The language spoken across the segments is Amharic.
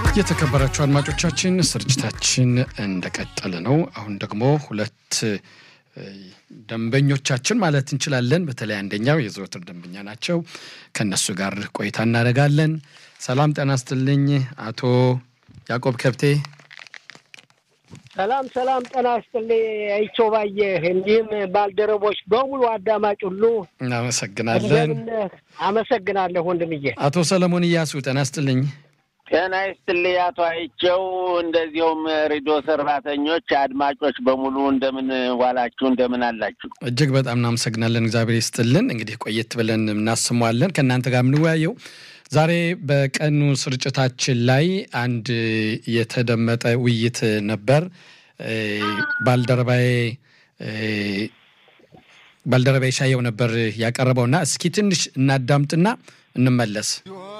የተከበራችሁ አድማጮቻችን ስርጭታችን እንደቀጠለ ነው። አሁን ደግሞ ሁለት ደንበኞቻችን ማለት እንችላለን። በተለይ አንደኛው የዘወትር ደንበኛ ናቸው። ከነሱ ጋር ቆይታ እናደርጋለን። ሰላም ጤና ይስጥልኝ አቶ ያዕቆብ ከብቴ። ሰላም ሰላም፣ ጤና ይስጥልኝ አይቸው ባየህ፣ እንዲሁም ባልደረቦች በሙሉ አዳማጭ ሁሉ እናመሰግናለን። አመሰግናለሁ ወንድምዬ። አቶ ሰለሞን እያሱ ጤና ይስጥልኝ። ጤና ይስጥልኝ አቶ አይቸው፣ እንደዚሁም ሬዲዮ ሰራተኞች፣ አድማጮች በሙሉ እንደምን ዋላችሁ? እንደምን አላችሁ? እጅግ በጣም እናመሰግናለን። እግዚአብሔር ይስጥልን። እንግዲህ ቆየት ብለን እናስመዋለን ከእናንተ ጋር የምንወያየው ዛሬ በቀኑ ስርጭታችን ላይ አንድ የተደመጠ ውይይት ነበር። ባልደረባዬ ባልደረባዬ ሻየው ነበር ያቀረበውና እስኪ ትንሽ እናዳምጥና እንመለስ።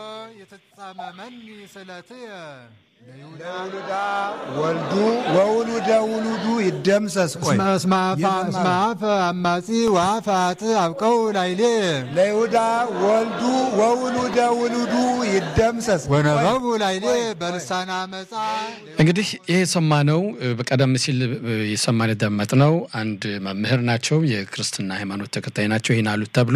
የተጻመመኒ ስለትየ ለውሉዳ ወልዱ ወውሉደ ውሉዱ ይደምሰስ። ቆይ እስመ አፈ አማጺ ወአፈ አጥ አብቀው ላይሌ ለይሁዳ ወልዱ ወውሉደ ውሉዱ ይደምሰስ። ወነበቡ ላይሌ በልሳነ አመፃ። እንግዲህ ይህ የሰማነው በቀደም ሲል የሰማን የደመጥነው አንድ መምህር ናቸው፣ የክርስትና ሃይማኖት ተከታይ ናቸው። ይህን አሉት ተብሎ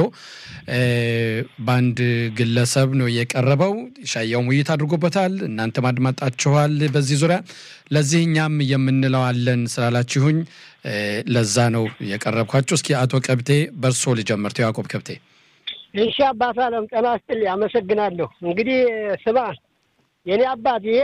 በአንድ ግለሰብ ነው የቀረበው። ሻያውም ውይይት አድርጎበታል። እናንተም አድማጣችኋል። በዚህ ዙሪያ ለዚህ እኛም የምንለዋለን ስላላችሁኝ ለዛ ነው የቀረብኳችሁ። እስኪ አቶ ከብቴ በእርሶ ልጀምር። ተው ያዕቆብ ከብቴ። እሺ አባት አለም ጤና ይስጥልኝ፣ አመሰግናለሁ። እንግዲህ ስማ የኔ አባት ይሄ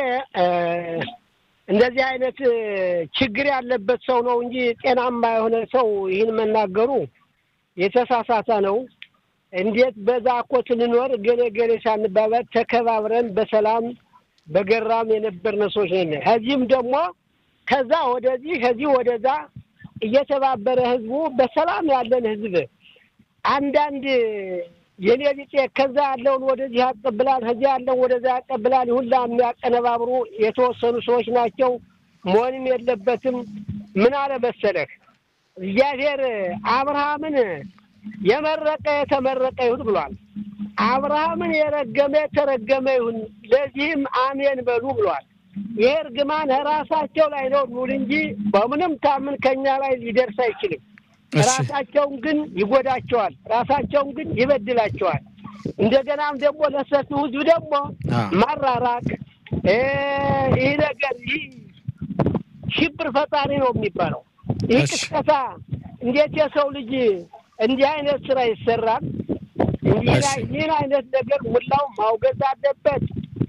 እንደዚህ አይነት ችግር ያለበት ሰው ነው እንጂ ጤናማ የሆነ ሰው ይህን መናገሩ የተሳሳተ ነው። እንዴት በዛ እኮ ስንኖር ገሌ ገሌ ሳንባባል ተከባብረን በሰላም በገራም የነበርን ሰዎች ነን። ከዚህም ደግሞ ከዛ ወደዚህ ከዚህ ወደዛ እየተባበረ ህዝቡ በሰላም ያለን ህዝብ አንዳንድ የኔ ቢጤ ከዛ ያለውን ወደዚህ ያቀብላል፣ ከዚህ ያለውን ወደዛ ያቀብላል። ሁላ የሚያቀነባብሩ የተወሰኑ ሰዎች ናቸው። መሆንም የለበትም። ምን አለ መሰለህ እግዚአብሔር አብርሃምን የመረቀ የተመረቀ ይሁን ብሏል። አብርሃምን የረገመ የተረገመ ይሁን፣ ለዚህም አሜን በሉ ብሏል። ይሄ እርግማን ራሳቸው ላይ ነው ኑል እንጂ በምንም ታምን ከኛ ላይ ሊደርስ አይችልም። ራሳቸውን ግን ይጎዳቸዋል፣ ራሳቸውን ግን ይበድላቸዋል። እንደገናም ደግሞ ለሰፊው ህዝብ ደግሞ ማራራቅ ይህ ነገር ይህ ሽብር ፈጣሪ ነው የሚባለው ይህ ቅስቀሳ እንዴት የሰው ልጅ እንዲህ አይነት ስራ ይሰራል? ይህን አይነት ነገር ሙላው ማውገዝ አለበት።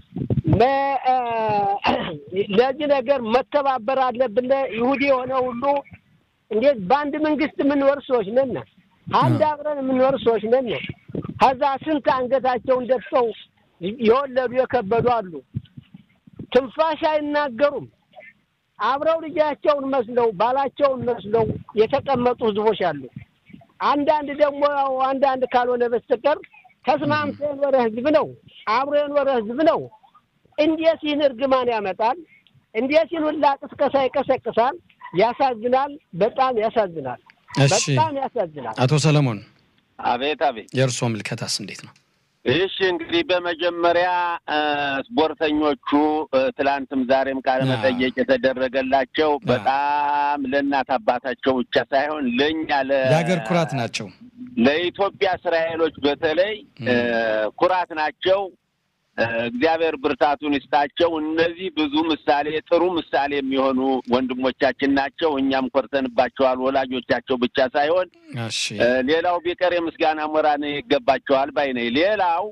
ለዚህ ነገር መተባበር አለብን። ይሁዲ የሆነ ሁሉ እንዴት በአንድ መንግስት የምንኖር ሰዎች ነን። አንድ አብረን የምንኖር ሰዎች ነን። ከዛ ስንት አንገታቸውን ደፍተው የወለዱ የከበዱ አሉ። ትንፋሽ አይናገሩም። አብረው ልጃቸውን መስለው ባላቸውን መስለው የተቀመጡ ህዝቦች አሉ። አንዳንድ ደግሞ ያው አንዳንድ ካልሆነ በስተቀር ተስማምቶ የኖረ ህዝብ ነው፣ አብሮ የኖረ ህዝብ ነው። እንዴት ይህን እርግማን ያመጣል? እንዴት ይህን ሁላ ቅስቀሳ ይቀሰቅሳል? ያሳዝናል። በጣም ያሳዝናል። በጣም ያሳዝናል። አቶ ሰለሞን አቤት አቤት። የእርስዎ ምልከታስ እንዴት ነው? እሺ እንግዲህ በመጀመሪያ ስፖርተኞቹ ትላንትም ዛሬም ቃለ መጠየቅ የተደረገላቸው በጣም ለእናት አባታቸው ብቻ ሳይሆን ለእኛ የሀገር ኩራት ናቸው። ለኢትዮጵያ እስራኤሎች በተለይ ኩራት ናቸው። እግዚአብሔር ብርታቱን ይስጣቸው። እነዚህ ብዙ ምሳሌ ጥሩ ምሳሌ የሚሆኑ ወንድሞቻችን ናቸው። እኛም ኮርተንባቸዋል። ወላጆቻቸው ብቻ ሳይሆን ሌላው ቢቀር የምስጋና ሞራን ይገባቸዋል ባይ ነኝ። ሌላው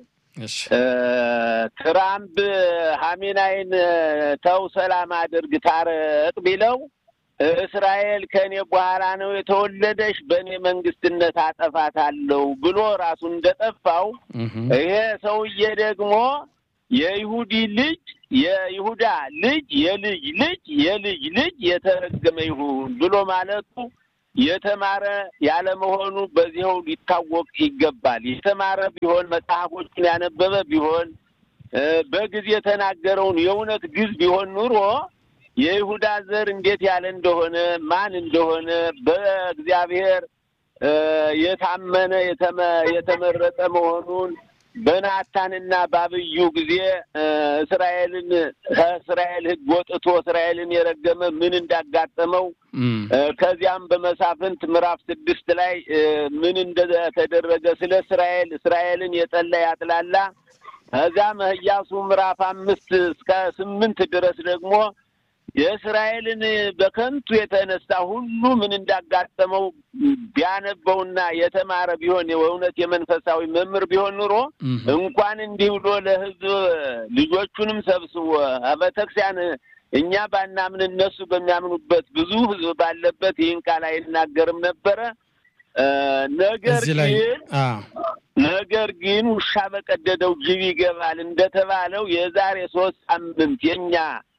ትራምፕ ሀሚናይን ተው ሰላም አድርግ ታረቅ ቢለው እስራኤል ከእኔ በኋላ ነው የተወለደሽ በእኔ መንግስትነት አጠፋታለሁ ብሎ ራሱን እንደጠፋው ይሄ ሰውዬ ደግሞ የይሁዲ ልጅ የይሁዳ ልጅ የልጅ ልጅ የልጅ ልጅ የተረገመ ይሁን ብሎ ማለቱ የተማረ ያለመሆኑ በዚያው ሊታወቅ ይገባል። የተማረ ቢሆን መጽሐፎችን ያነበበ ቢሆን በጊዜ የተናገረውን የእውነት ግዝ ቢሆን ኑሮ የይሁዳ ዘር እንዴት ያለ እንደሆነ ማን እንደሆነ በእግዚአብሔር የታመነ የተመረጠ መሆኑን በናታንና ባብዩ ጊዜ እስራኤልን ከእስራኤል ሕግ ወጥቶ እስራኤልን የረገመ ምን እንዳጋጠመው ከዚያም በመሳፍንት ምዕራፍ ስድስት ላይ ምን እንደተደረገ ስለ እስራኤል እስራኤልን የጠላ ያጥላላ ከዚያም ኢያሱ ምዕራፍ አምስት እስከ ስምንት ድረስ ደግሞ የእስራኤልን በከንቱ የተነሳ ሁሉ ምን እንዳጋጠመው ቢያነበውና የተማረ ቢሆን የእውነት የመንፈሳዊ መምህር ቢሆን ኑሮ እንኳን እንዲህ ብሎ ለሕዝብ ልጆቹንም ሰብስቦ ቤተክርስቲያን እኛ ባናምን እነሱ በሚያምኑበት ብዙ ሕዝብ ባለበት ይህን ቃል አይናገርም ነበረ። ነገር ግን ነገር ግን ውሻ በቀደደው ጅብ ይገባል እንደተባለው የዛሬ ሶስት ሳምንት የኛ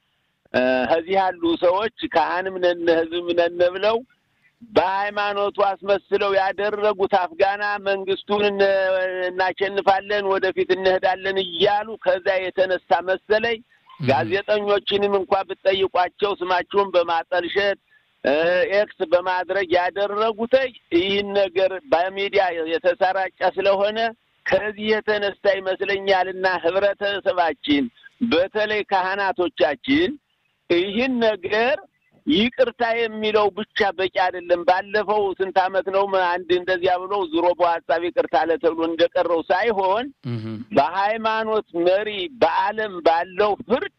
ከዚህ ያሉ ሰዎች ካህንም ነን ህዝብም ነን ብለው በሃይማኖቱ አስመስለው ያደረጉት አፍጋና መንግስቱን እናሸንፋለን፣ ወደፊት እንሄዳለን እያሉ ከዛ የተነሳ መሰለኝ ጋዜጠኞችንም እንኳ ብትጠይቋቸው ስማቸውን በማጠልሸት ኤክስ በማድረግ ያደረጉት ይህን ነገር በሚዲያ የተሰራጨ ስለሆነ ከዚህ የተነሳ ይመስለኛልና ህብረተሰባችን በተለይ ካህናቶቻችን ይህን ነገር ይቅርታ የሚለው ብቻ በቂ አይደለም። ባለፈው ስንት ዓመት ነው አንድ እንደዚያ ብሎ ዙሮ በሀሳብ ይቅርታ አለ ተብሎ እንደቀረው ሳይሆን በሃይማኖት መሪ በዓለም ባለው ፍርድ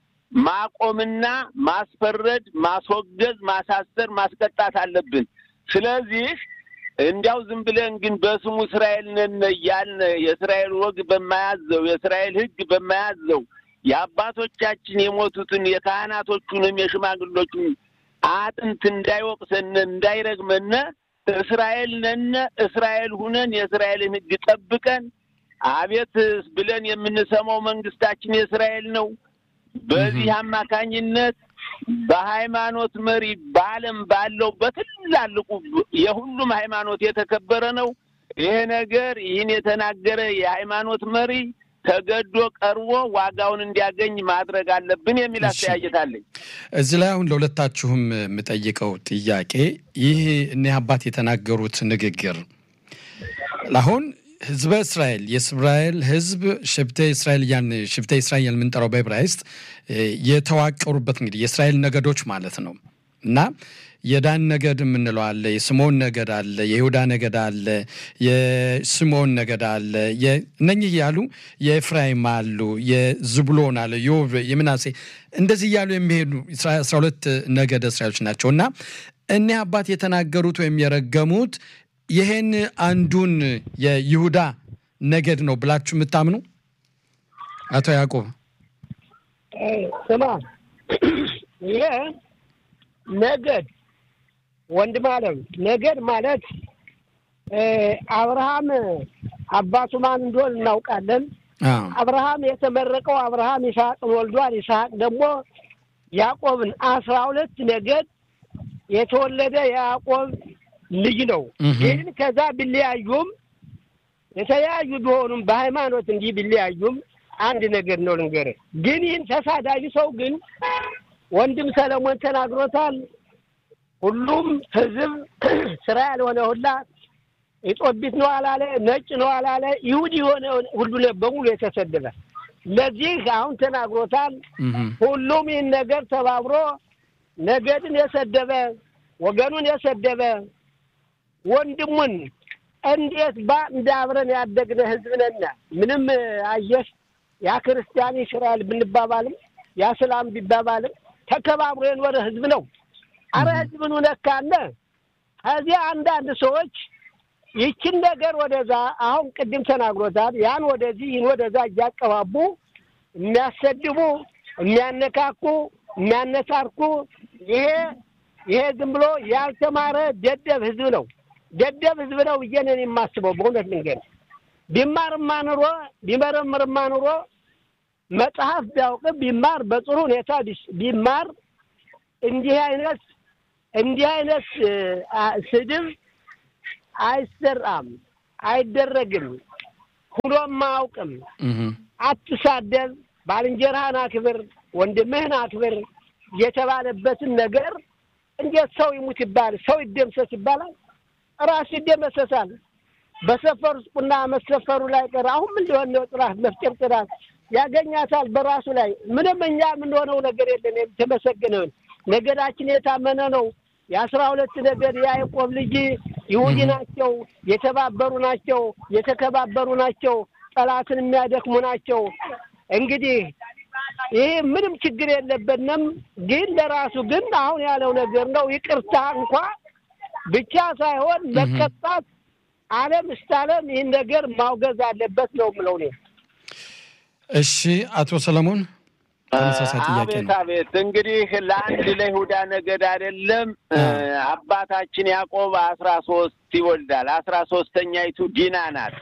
ማቆምና ማስፈረድ፣ ማስወገዝ፣ ማሳሰር፣ ማስቀጣት አለብን። ስለዚህ እንዲያው ዝም ብለን ግን በስሙ እስራኤል ነን እያልን የእስራኤል ወግ በማያዘው የእስራኤል ሕግ በማያዘው የአባቶቻችን የሞቱትን የካህናቶቹንም የሽማግሎቹን አጥንት እንዳይወቅሰን እንዳይረግመን እስራኤል ነን እስራኤል ሁነን የእስራኤልን ሕግ ጠብቀን አቤት ብለን የምንሰማው መንግስታችን የእስራኤል ነው። በዚህ አማካኝነት በሃይማኖት መሪ በዓለም ባለው በትላልቁ የሁሉም ሃይማኖት የተከበረ ነው። ይሄ ነገር ይህን የተናገረ የሃይማኖት መሪ ተገዶ ቀርቦ ዋጋውን እንዲያገኝ ማድረግ አለብን የሚል አስተያየት አለኝ። እዚህ ላይ አሁን ለሁለታችሁም የምጠይቀው ጥያቄ ይህ እኒህ አባት የተናገሩት ንግግር አሁን ህዝበ እስራኤል የእስራኤል ህዝብ ሽብተ እስራኤል ያን ሽብተ እስራኤል የምንጠራው በዕብራይስጥ የተዋቀሩበት እንግዲህ የእስራኤል ነገዶች ማለት ነው እና የዳን ነገድ የምንለው አለ፣ የስምዖን ነገድ አለ፣ የይሁዳ ነገድ አለ፣ የስምዖን ነገድ አለ። እነኚህ እያሉ የኤፍራይም አሉ፣ የዝብሎን አለ፣ የምናሴ እንደዚህ እያሉ የሚሄዱ አስራ ሁለት ነገድ እስራኤሎች ናቸው እና እኒህ አባት የተናገሩት ወይም የረገሙት ይሄን አንዱን የይሁዳ ነገድ ነው ብላችሁ የምታምኑ አቶ ያዕቆብ? ስማ ይሄ ነገድ ወንድም አለም ነገድ ማለት አብርሃም አባቱ ማን እንደሆን እናውቃለን። አብርሃም የተመረቀው አብርሃም ይስሐቅን ወልዷል። ይስሐቅ ደግሞ ያዕቆብን አስራ ሁለት ነገድ የተወለደ የያዕቆብ ልጅ ነው። ግን ከዛ ቢለያዩም የተለያዩ ቢሆኑም በሃይማኖት እንዲህ ቢለያዩም አንድ ነገር ነው ልንገርህ። ግን ይህን ተሳዳቢ ሰው ግን ወንድም ሰለሞን ተናግሮታል። ሁሉም ህዝብ ስራ ያልሆነ ሁላ ኢጦቢት ነው አላለ፣ ነጭ ነው አላለ፣ ይሁድ የሆነ ሁሉ በሙሉ የተሰደበ ለዚህ አሁን ተናግሮታል። ሁሉም ይህን ነገር ተባብሮ ነገድን የሰደበ ወገኑን የሰደበ ወንድሙን እንዴት በአንድ አብረን ያደግነ ህዝብ ነን። ምንም አየህ ያ ክርስቲያን እስራኤል ብንባባልም ያ ስላም ቢባባልም ተከባብሮ የኖረ ህዝብ ነው። አረ ህዝብን ነካነ። ከዚህ አንዳንድ ሰዎች ይችን ነገር ወደዛ አሁን ቅድም ተናግሮታል። ያን ወደዚህ ይህን ወደዛ እያቀባቡ የሚያሰድቡ፣ የሚያነካኩ፣ የሚያነሳርኩ ይሄ ይሄ ዝም ብሎ ያልተማረ ደደብ ህዝብ ነው። ደደብ ህዝብ ነው ብዬ ነው የማስበው። በእውነት መንገድ ቢማርማ ኑሮ ቢመረምርማ ኑሮ መጽሐፍ ቢያውቅም ቢማር በጥሩ ሁኔታ ቢማር እንዲህ አይነት እንዲህ አይነት ስድብ አይሰራም፣ አይደረግም፣ ሁሎም አያውቅም። አትሳደብ፣ ባልንጀራህን አክብር፣ ወንድምህን አክብር የተባለበትን ነገር እንዴት ሰው ይሙት ይባል፣ ሰው ይደምሰስ ይባላል? ራሱ ይደመሰሳል። በሰፈሩት ቁና መሰፈሩ ላይ ቀር አሁን ምን ሊሆን ነው? ጥራት መፍጨር ጥራት ያገኛታል በራሱ ላይ ምንም እኛ የምንሆነው ነገር የለን። የተመሰገነውን ነገዳችን የታመነ ነው። የአስራ ሁለት ነገድ የያዕቆብ ልጅ ይሁዲ ናቸው። የተባበሩ ናቸው። የተከባበሩ ናቸው። ጠላትን የሚያደክሙ ናቸው። እንግዲህ ይህ ምንም ችግር የለብንም። ግን ለራሱ ግን አሁን ያለው ነገር ነው። ይቅርታ እንኳ ብቻ ሳይሆን መቀጣት ዓለም እስከ ዓለም ይህን ነገር ማውገዝ አለበት ነው የምለው እኔ። እሺ አቶ ሰለሞን ተመሳሳይ ጥያቄ አቤት ነው። አቤት። እንግዲህ ለአንድ ለይሁዳ ነገድ አይደለም አባታችን ያዕቆብ አስራ ሶስት ይወልዳል። አስራ ሶስተኛይቱ ዲና ናት።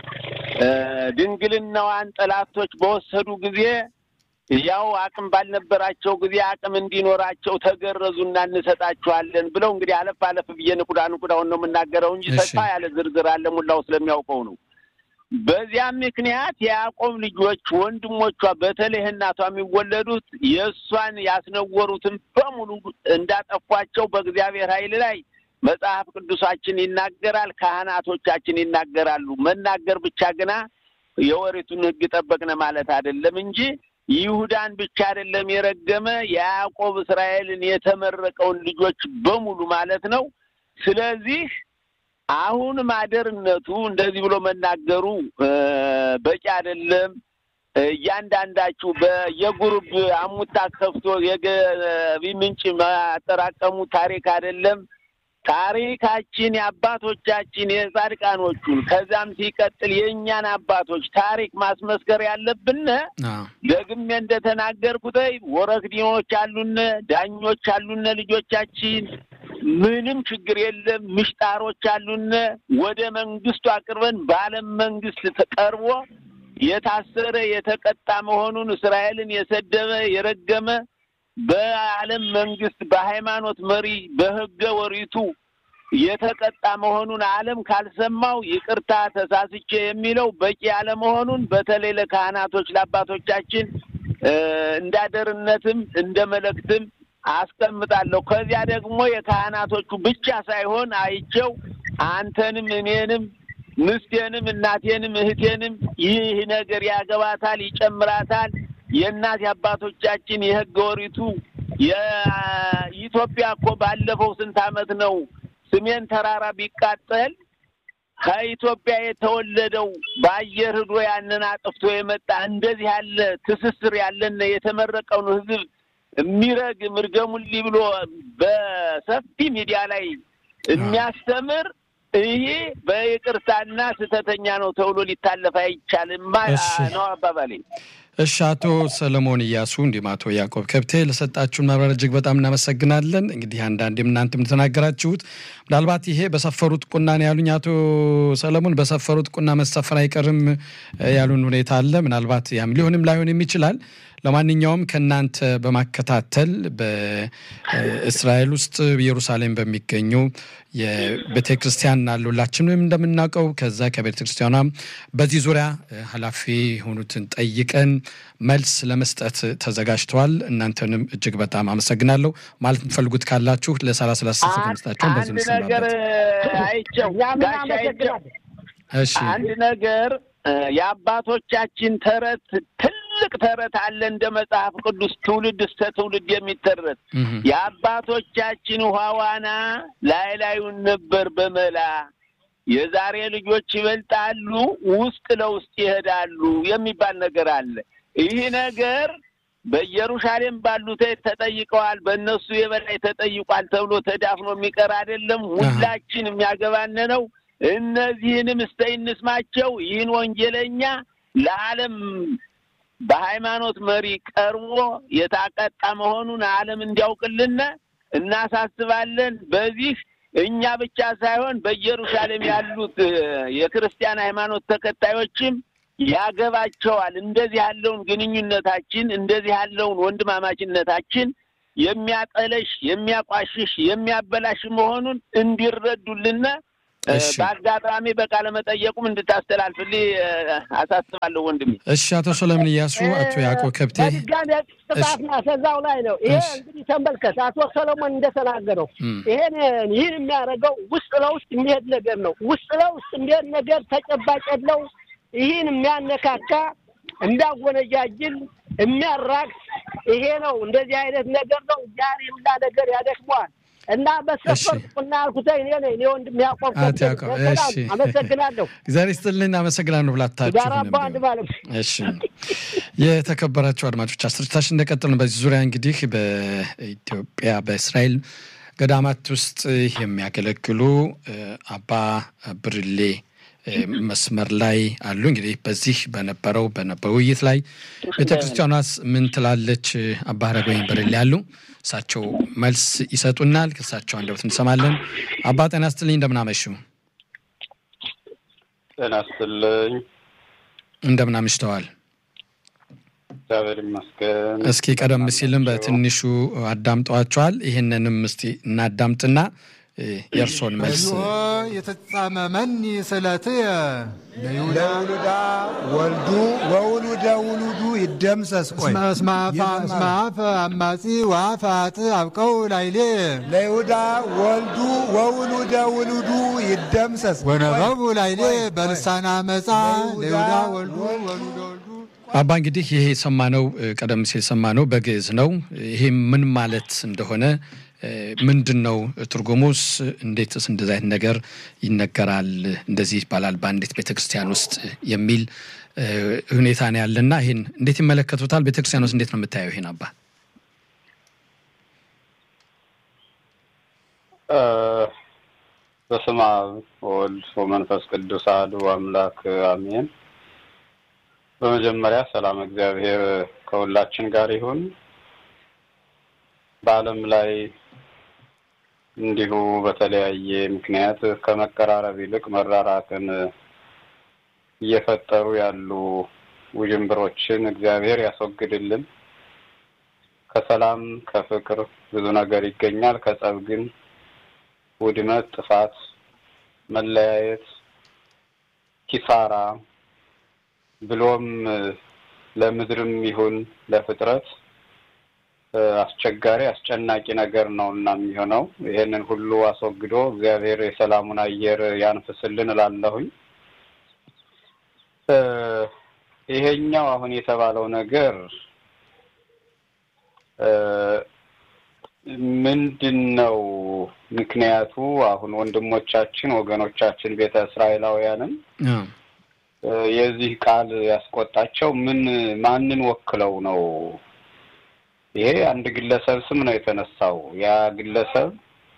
ድንግልናዋን ጠላቶች በወሰዱ ጊዜ ያው አቅም ባልነበራቸው ጊዜ አቅም እንዲኖራቸው ተገረዙና እንሰጣቸዋለን ብለው እንግዲህ አለፍ አለፍ ብዬ ንቁዳ ንቁዳውን ነው የምናገረው እንጂ እሺ። ሰፋ ያለ ዝርዝር አለ ሙላው ስለሚያውቀው ነው። በዚያም ምክንያት የያዕቆብ ልጆች ወንድሞቿ በተለይ እናቷ የሚወለዱት የእሷን ያስነወሩትን በሙሉ እንዳጠፏቸው በእግዚአብሔር ኃይል ላይ መጽሐፍ ቅዱሳችን ይናገራል። ካህናቶቻችን ይናገራሉ። መናገር ብቻ ግና የወሪቱን ሕግ ጠበቅነ ማለት አይደለም እንጂ ይሁዳን ብቻ አይደለም የረገመ የያዕቆብ እስራኤልን የተመረቀውን ልጆች በሙሉ ማለት ነው። ስለዚህ አሁን ማደርነቱ እንደዚህ ብሎ መናገሩ እ በቂ አይደለም። እያንዳንዳችሁ በየጉሩብ አሙታ ከፍቶ የገቢ ምንጭ ማጠራቀሙ ታሪክ አይደለም። ታሪካችን የአባቶቻችን የጻድቃኖቹን ከዛም ሲቀጥል የእኛን አባቶች ታሪክ ማስመስከር ያለብን አዎ። ደግሜ እንደተናገርኩት ወረክዲኖች አሉነ፣ ዳኞች አሉነ፣ ልጆቻችን ምንም ችግር የለም። ምሽጣሮች አሉነ። ወደ መንግስቱ አቅርበን በዓለም መንግስት ተቀርቦ የታሰረ የተቀጣ መሆኑን እስራኤልን የሰደበ የረገመ በዓለም መንግስት በሃይማኖት መሪ በህገ ወሪቱ የተቀጣ መሆኑን ዓለም ካልሰማው ይቅርታ ተሳስቼ የሚለው በቂ ያለመሆኑን በተለይ ለካህናቶች ለአባቶቻችን እ እንዳደርነትም እንደ መልእክትም አስቀምጣለሁ። ከዚያ ደግሞ የካህናቶቹ ብቻ ሳይሆን አይቸው አንተንም እኔንም ምስቴንም እናቴንም እህቴንም ይህ ነገር ያገባታል፣ ይጨምራታል። የእናት የአባቶቻችን የህገ ወሪቱ የኢትዮጵያ እኮ ባለፈው ስንት ዓመት ነው ሰሜን ተራራ ቢቃጠል ከኢትዮጵያ የተወለደው በአየር ሂዶ ያንን አጥፍቶ የመጣ እንደዚህ ያለ ትስስር ያለን የተመረቀውን ህዝብ የሚረግም እርገሙልኝ ብሎ በሰፊ ሚዲያ ላይ የሚያስተምር ይሄ በይቅርታና ስህተተኛ ነው ተብሎ ሊታለፍ አይቻልም ማ- እሺ። ነው አባባሌ። እሺ አቶ ሰለሞን እያሱ እንዲሁም አቶ ያዕቆብ ከብቴ ለሰጣችሁን ማብራሪያ እጅግ በጣም እናመሰግናለን። እንግዲህ አንዳንዴም እናንተም እንደተናገራችሁት ምናልባት ይሄ በሰፈሩት ቁና ነው ያሉኝ አቶ ሰለሞን በሰፈሩት ቁና መሰፈር አይቀርም እ ያሉን ሁኔታ አለ። ምናልባት ያም ሊሆንም ላይሆንም ይችላል። ለማንኛውም ከእናንተ በማከታተል በእስራኤል ውስጥ ኢየሩሳሌም በሚገኙ የቤተ ክርስቲያን አሉ ሁላችንም እንደምናውቀው ከዛ ከቤተ ክርስቲያኗ በዚህ ዙሪያ እ ኃላፊ የሆኑትን ጠይቀን መልስ ለመስጠት ተዘጋጅተዋል። እናንተንም እጅግ በጣም አመሰግናለሁ። ማለት የምትፈልጉት ካላችሁ ለሰላሳ ሰላሳ ሰከንድ ስጣችሁን በዚህ አንድ ነገር እንሰናበት። አይቸው እኛ ምን ጋሻ አይቸው አመሰግናለን። እሺ አንድ ነገር እ የአባቶቻችን ተረት ትልቅ ተረት አለ እንደ መጽሐፍ ቅዱስ ትውልድ እስከ ትውልድ የሚተረት እህ የአባቶቻችን ውሃ ዋና ላይ ላዩን ነበር በመላ የዛሬ ልጆች ይበልጣሉ ውስጥ ለውስጥ ይሄዳሉ የሚባል ነገር አለ። ይህ ነገር በኢየሩሳሌም ባሉት ተጠይቀዋል፣ በእነሱ የበላይ ተጠይቋል ተብሎ ተዳፍኖ የሚቀር አይደለም። ሁላችን የሚያገባን ነው። እነዚህንም እስተ እንስማቸው። ይህን ወንጀለኛ ለዓለም በሃይማኖት መሪ ቀርቦ የታቀጣ መሆኑን ዓለም እንዲያውቅልን እናሳስባለን። በዚህ እኛ ብቻ ሳይሆን በኢየሩሳሌም ያሉት እ የክርስቲያን ሃይማኖት ተከታዮችም ያገባቸዋል። እንደዚህ ያለውን ግንኙነታችን እንደዚህ ያለውን ወንድማማችነታችን የሚያጠለሽ፣ የሚያቋሽሽ፣ የሚያበላሽ መሆኑን እንዲረዱልን በአጋጣሚ በቃለ መጠየቁም እንድታስተላልፍልኝ አሳስባለሁ ወንድሜ። እሺ፣ አቶ ሰለሞን እያሱ፣ አቶ ያዕቆብ ከብቴ በድጋሚ ጥፋት ማሰዛው ላይ ነው። ይሄ እንግዲህ ተመልከት፣ አቶ ሰለሞን እንደተናገረው ይሄን ይህን የሚያደርገው ውስጥ ለውስጥ የሚሄድ ነገር ነው። ውስጥ ለውስጥ የሚሄድ ነገር ተጨባጭ የለው። ይህን የሚያነካካ የሚያጎነጃጅል የሚያራክስ ይሄ ነው። እንደዚህ አይነት ነገር ነው። ያን የምላ ነገር ያደክመዋል። እና በሰፈር ቁና ያልኩት እኔ ነኝ። እኔ ወንድም ያቆብ አመሰግናለሁ። እግዚአብሔር ይስጥልን። አመሰግናለሁ ብላታችሁ ጋራ በአንድ ማለት እሺ። የተከበራችሁ አድማጮች ስርጭታችን እንደቀጠል ነው። በዚህ ዙሪያ እንግዲህ በኢትዮጵያ በእስራኤል ገዳማት ውስጥ የሚያገለግሉ አባ ብርሌ መስመር ላይ አሉ። እንግዲህ በዚህ በነበረው በውይይት ላይ ቤተክርስቲያኗስ ምን ትላለች? አባ ሀረገወይን ብርሌ ያሉ እሳቸው መልስ ይሰጡናል። ከእሳቸው አንደበት እንሰማለን። አባ ጤና ይስጥልኝ፣ እንደምን አመሹ? ጤና ይስጥልኝ። እንደምን አምሽተዋል? እግዚአብሔር ይመስገን። እስኪ ቀደም ሲልም በትንሹ አዳምጠዋቸዋል። ይህንንም እስቲ እናዳምጥና የእርሶን መልስ የተጻመመኒ ስለትየ ለይሁዳ ወልዱ ወውሉደ ውሉዱ ይደምሰስ። ቆይ እስመ አፈ አማጺ ወአፈ አጥእ አብቀው ላይሌ ለይሁዳ ወልዱ ወውሉደ ውሉዱ ይደምሰስ። ወነበቡ ላይሌ በልሳነ አመፃ ለይሁዳ ወልዱ ወሉደ ወልዱ አባ እንግዲህ ይሄ የሰማነው ቀደም ሲል የሰማነው በግዕዝ ነው። ይሄ ምን ማለት እንደሆነ ምንድን ነው ትርጉሙስ? እንዴትስ እንደዚህ አይነት ነገር ይነገራል? እንደዚህ ይባላል በአንዲት ቤተክርስቲያን ውስጥ የሚል ሁኔታ ነው ያለና ይህን እንዴት ይመለከቱታል? ቤተክርስቲያን ውስጥ እንዴት ነው የምታየው ይሄን አባ? በስመ አብ ወወልድ ወመንፈስ ቅዱስ አሐዱ አምላክ አሜን። በመጀመሪያ ሰላም እግዚአብሔር ከሁላችን ጋር ይሁን። በዓለም ላይ እንዲሁ በተለያየ ምክንያት ከመቀራረብ ይልቅ መራራቅን እየፈጠሩ ያሉ ውዥንብሮችን እግዚአብሔር ያስወግድልን። ከሰላም ከፍቅር ብዙ ነገር ይገኛል። ከጸብ ግን ውድመት፣ ጥፋት፣ መለያየት፣ ኪሳራ ብሎም ለምድርም ይሁን ለፍጥረት አስቸጋሪ አስጨናቂ ነገር ነው እና የሚሆነው ይሄንን ሁሉ አስወግዶ እግዚአብሔር የሰላሙን አየር ያንፍስልን እላለሁኝ። ይሄኛው አሁን የተባለው ነገር ምንድን ነው ምክንያቱ? አሁን ወንድሞቻችን ወገኖቻችን ቤተ እስራኤላውያንም የዚህ ቃል ያስቆጣቸው ምን ማንን ወክለው ነው? ይሄ አንድ ግለሰብ ስም ነው የተነሳው። ያ ግለሰብ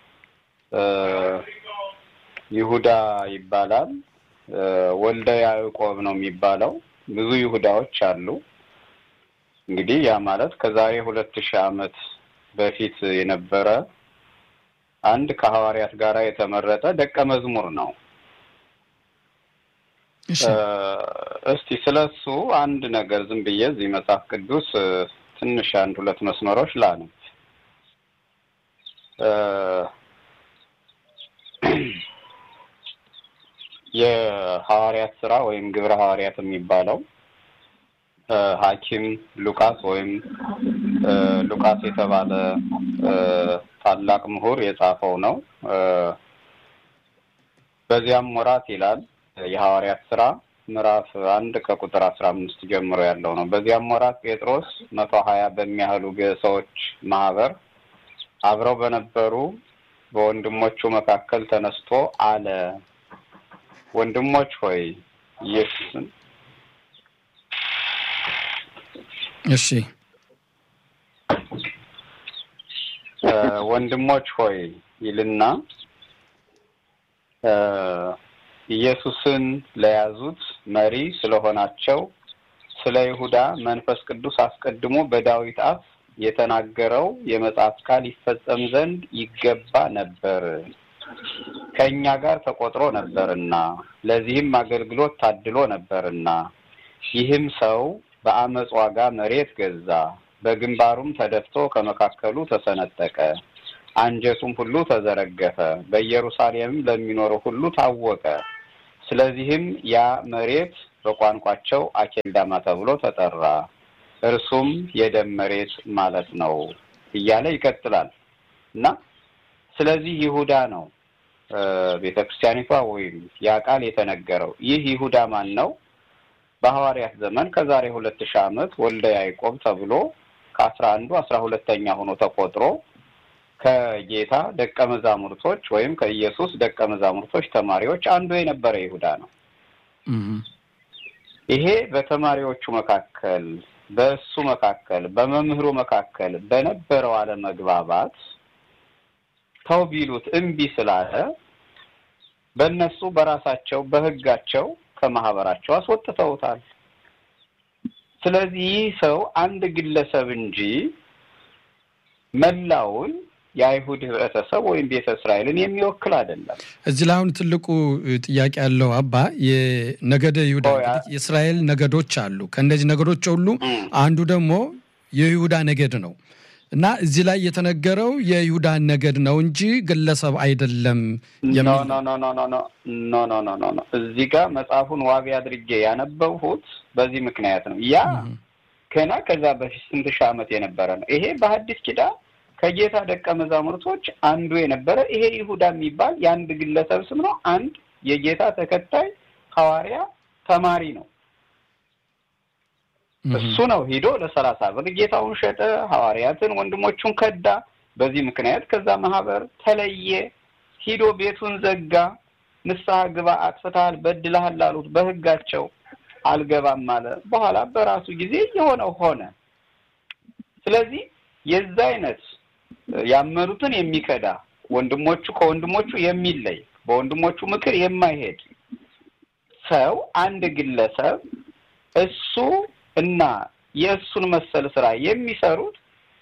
ይሁዳ ይባላል። ወልደ ያዕቆብ ነው የሚባለው። ብዙ ይሁዳዎች አሉ። እንግዲህ ያ ማለት ከዛሬ ሁለት ሺህ ዓመት በፊት የነበረ አንድ ከሐዋርያት ጋር የተመረጠ ደቀ መዝሙር ነው። እስቲ ስለሱ አንድ ነገር ዝም ብዬ እዚህ መጽሐፍ ቅዱስ ትንሽ አንድ ሁለት መስመሮች ላነብ። የሐዋርያት ስራ ወይም ግብረ ሐዋርያት የሚባለው ሐኪም ሉቃስ ወይም ሉቃስ የተባለ ታላቅ ምሁር የጻፈው ነው። በዚያም ወራት ይላል የሐዋርያት ስራ ምዕራፍ አንድ ከቁጥር አስራ አምስት ጀምሮ ያለው ነው። በዚያም ወራት ጴጥሮስ መቶ ሀያ በሚያህሉ ሰዎች ማህበር አብረው በነበሩ በወንድሞቹ መካከል ተነስቶ አለ፣ ወንድሞች ሆይ ኢየሱስን እሺ ወንድሞች ሆይ ይልና ኢየሱስን ለያዙት መሪ ስለሆናቸው ስለ ይሁዳ መንፈስ ቅዱስ አስቀድሞ በዳዊት አፍ የተናገረው የመጽሐፍ ቃል ይፈጸም ዘንድ ይገባ ነበር፣ ከእኛ ጋር ተቆጥሮ ነበርና ለዚህም አገልግሎት ታድሎ ነበርና ይህም ሰው በአመፅ ዋጋ መሬት ገዛ፣ በግንባሩም ተደፍቶ ከመካከሉ ተሰነጠቀ። አንጀቱም ሁሉ ተዘረገፈ፣ በኢየሩሳሌምም ለሚኖረው ሁሉ ታወቀ። ስለዚህም ያ መሬት በቋንቋቸው አኬልዳማ ተብሎ ተጠራ። እርሱም የደም መሬት ማለት ነው እያለ ይቀጥላል እና ስለዚህ ይሁዳ ነው ቤተ ክርስቲያኒቷ ወይም ያ ቃል የተነገረው። ይህ ይሁዳ ማን ነው? በሐዋርያት ዘመን ከዛሬ ሁለት ሺህ ዓመት ወልደ ያዕቆብ ተብሎ ከአስራ አንዱ አስራ ሁለተኛ ሆኖ ተቆጥሮ ከጌታ ደቀ መዛሙርቶች ወይም ከኢየሱስ ደቀ መዛሙርቶች ተማሪዎች አንዱ የነበረ ይሁዳ ነው። ይሄ በተማሪዎቹ መካከል በእሱ መካከል በመምህሩ መካከል በነበረው አለመግባባት ተው ቢሉት እምቢ ስላለ በእነሱ በራሳቸው በሕጋቸው ከማህበራቸው አስወጥተውታል። ስለዚህ ይህ ሰው አንድ ግለሰብ እንጂ መላውን የአይሁድ ህብረተሰብ ወይም ቤተ እስራኤልን የሚወክል አይደለም። እዚህ ላይ አሁን ትልቁ ጥያቄ ያለው አባ የነገደ ይሁዳ የእስራኤል ነገዶች አሉ። ከእነዚህ ነገዶች ሁሉ አንዱ ደግሞ የይሁዳ ነገድ ነው እና እዚህ ላይ የተነገረው የይሁዳ ነገድ ነው እንጂ ግለሰብ አይደለም። ኖ ኖ ኖ ኖ ኖ ኖ ኖ ኖ ኖ ኖ እዚህ ጋር መጽሐፉን ዋቢ አድርጌ ያነበብሁት በዚህ ምክንያት ነው። ያ ገና ከዛ በፊት ስንት ሺህ ዓመት የነበረ ነው። ይሄ በሐዲስ ኪዳን ከጌታ ደቀ መዛሙርቶች አንዱ የነበረ ይሄ ይሁዳ የሚባል የአንድ ግለሰብ ስም ነው። አንድ የጌታ ተከታይ ሐዋርያ ተማሪ ነው። እሱ ነው ሂዶ ለሰላሳ ብር ጌታውን ሸጠ፣ ሐዋርያትን ወንድሞቹን ከዳ። በዚህ ምክንያት ከዛ ማህበር ተለየ። ሂዶ ቤቱን ዘጋ። ንስሐ ግባ፣ አጥፍተሃል፣ በድለሃል ላሉት በህጋቸው አልገባም አለ። በኋላ በራሱ ጊዜ የሆነው ሆነ። ስለዚህ የዛ አይነት ያመኑትን የሚከዳ ወንድሞቹ ከወንድሞቹ የሚለይ በወንድሞቹ ምክር የማይሄድ ሰው አንድ ግለሰብ እሱ እና የእሱን መሰል ስራ የሚሰሩት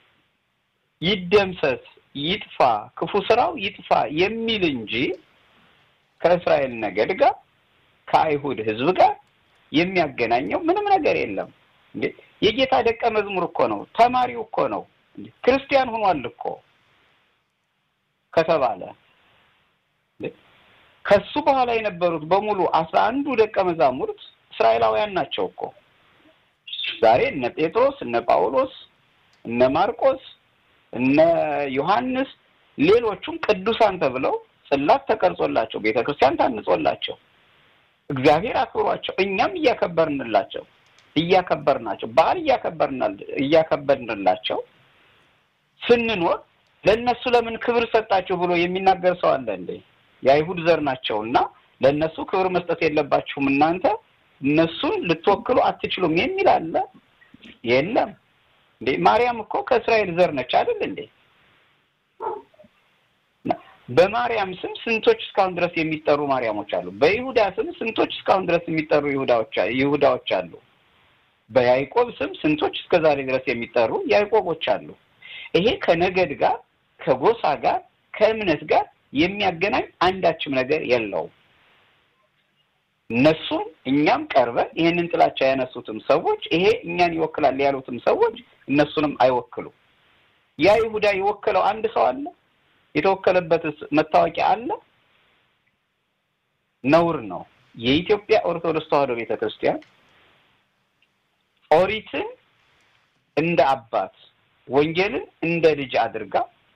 ይደምሰስ፣ ይጥፋ፣ ክፉ ስራው ይጥፋ የሚል እንጂ ከእስራኤል ነገድ ጋር ከአይሁድ ሕዝብ ጋር የሚያገናኘው ምንም ነገር የለም። እንዴ የጌታ ደቀ መዝሙር እኮ ነው፣ ተማሪው እኮ ነው፣ ክርስቲያን ሆኗል እኮ ከተባለ ከሱ በኋላ የነበሩት በሙሉ አስራ አንዱ ደቀ መዛሙርት እስራኤላውያን ናቸው እኮ ዛሬ እነ ጴጥሮስ እነ ጳውሎስ እነ ማርቆስ እነ ዮሐንስ ሌሎቹም ቅዱሳን ተብለው ጽላት ተቀርጾላቸው ቤተ ክርስቲያን ታንጾላቸው እግዚአብሔር አክብሯቸው እኛም እያከበርንላቸው እያከበርናቸው በዓል እያከበርንላቸው ስንኖር ለእነሱ ለምን ክብር ሰጣችሁ ብሎ የሚናገር ሰው አለ እንዴ? የአይሁድ ዘር ናቸው እና ለእነሱ ክብር መስጠት የለባችሁም እናንተ እነሱን ልትወክሉ አትችሉም የሚል አለ? የለም እንዴ። ማርያም እኮ ከእስራኤል ዘር ነች አይደል እንዴ? በማርያም ስም ስንቶች እስካሁን ድረስ የሚጠሩ ማርያሞች አሉ። በይሁዳ ስም ስንቶች እስካሁን ድረስ የሚጠሩ ይሁዳዎች ይሁዳዎች አሉ። በያዕቆብ ስም ስንቶች እስከ ዛሬ ድረስ የሚጠሩ ያዕቆቦች አሉ። ይሄ ከነገድ ጋር ከጎሳ ጋር ከእምነት ጋር የሚያገናኝ አንዳችም ነገር የለውም። እነሱም እኛም ቀርበን ይሄንን ጥላቻ ያነሱትም ሰዎች ይሄ እኛን ይወክላል ያሉትም ሰዎች እነሱንም አይወክሉም። ያ ይሁዳ የወከለው አንድ ሰው አለ? የተወከለበትስ መታወቂያ አለ? ነውር ነው። የኢትዮጵያ ኦርቶዶክስ ተዋሕዶ ቤተ ክርስቲያን ኦሪትን እንደ አባት ወንጌልን እንደ ልጅ አድርጋ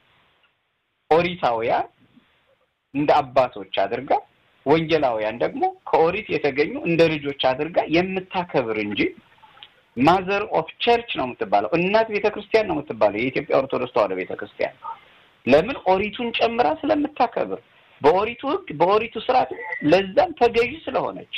ኦሪታውያን እንደ አባቶች አድርጋ ወንጌላውያን ደግሞ ከኦሪት የተገኙ እንደ ልጆች አድርጋ የምታከብር እንጂ ማዘር ኦፍ ቸርች ነው የምትባለው፣ እናት ቤተ ክርስቲያን ነው የምትባለው የኢትዮጵያ ኦርቶዶክስ ተዋሕዶ ቤተ ክርስቲያን። ለምን ኦሪቱን ጨምራ ስለምታከብር፣ በኦሪቱ ሕግ በኦሪቱ ስርዓት ለዛም ተገዢ ስለሆነች።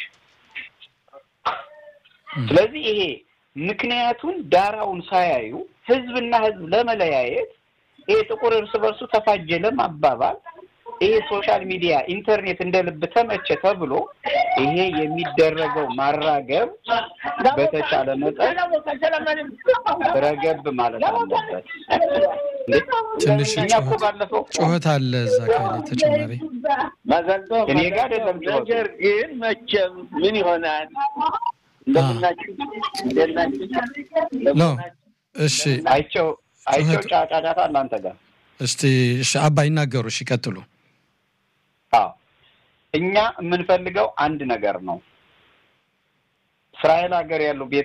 ስለዚህ ይሄ ምክንያቱን ዳራውን ሳያዩ ህዝብና ህዝብ ለመለያየት ይሄ ጥቁር እርስ በርሱ ተፋጀ ለማባባል ይሄ ሶሻል ሚዲያ ኢንተርኔት እንደ ልብ ተመቸ ተብሎ ይሄ የሚደረገው ማራገብ በተቻለ መጠን ረገብ ማለት አለበት። ትንሽ እኛ እኮ ባለፈው ጩኸት አለ እዛ ካለ ተጨማሪ እኔ ጋር አይደለም ጩኸቱ። ነገር ግን መቼም ምን ይሆናል እንደምናችሁ እንደናችሁ ነው። እሺ አይቸው አይቸው ጫጫጫታ እናንተ ጋር እስቲ እሺ፣ አባ ይናገሩ። እሺ ይቀጥሉ። አዎ እኛ የምንፈልገው አንድ ነገር ነው። እስራኤል ሀገር ያሉ ቤተ